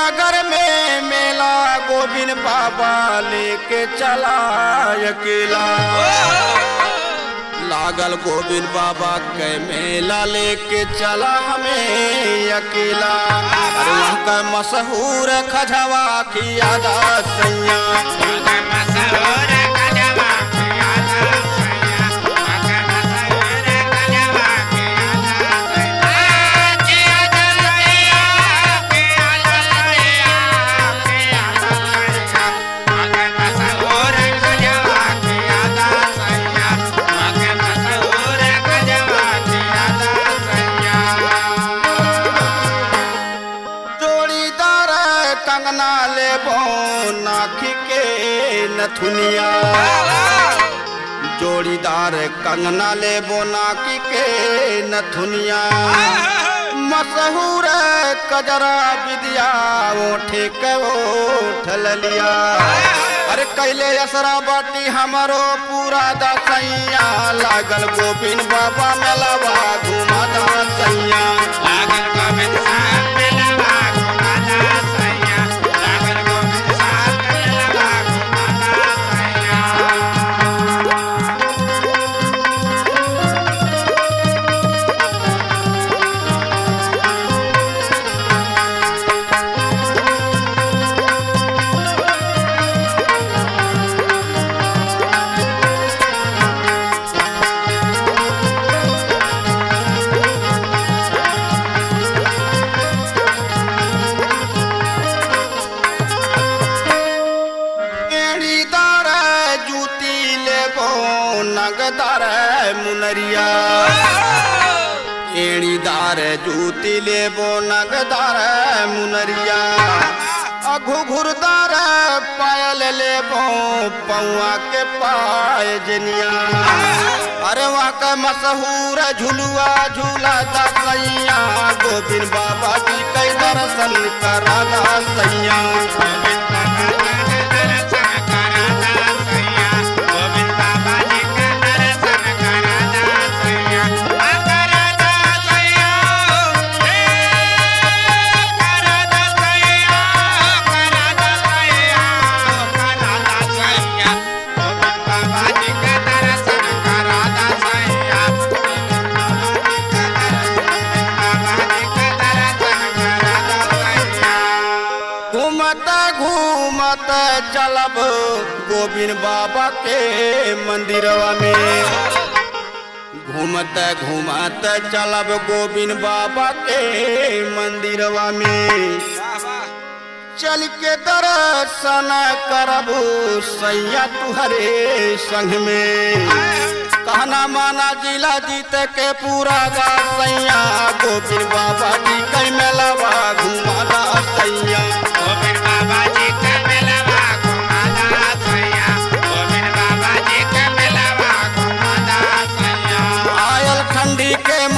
नगर में मेला गोविंद बाबा लेके चला अकेला लागल गोविंद बाबा के मेला लेके चला हमें अकेला अरे वहाँ का मशहूर खजवा की आदा सैया जोड़ीदार कंगना लेबो नाखी के नथुनिया जोड़ीदार कंगना लेबो नाकी के नथुनिया मशहूर कजरा विद्या ओठे के ओठल लिया अरे कैले असरा बाटी हमारो पूरा दसैया लागल गोविंद बाबा मेलावा घुमा दसैया एड़ीदार जूती लेबो नगदार मुनरिया एड़ीदार जूती लेबो नगदार मुनरिया अघु घुरदार पायल लेबो पौआ के पाय जनिया अरे वहाँ का मशहूर झुलुआ झूला दसैया गोविंद बाबा जी के दर्शन करा दसैया घूमत घूमत चलब गोविंद बाबा के मंदिरवा में घूमत घूमत चलब गोविंद बाबा के मंदिरवा में चल के दर्शन करबू सैया तुहरे संग में कहना माना जिला जीत के पूरा गा सैया गोविंद बाबा जी कई मेलावा घुमाला सैया आयल ठंडी के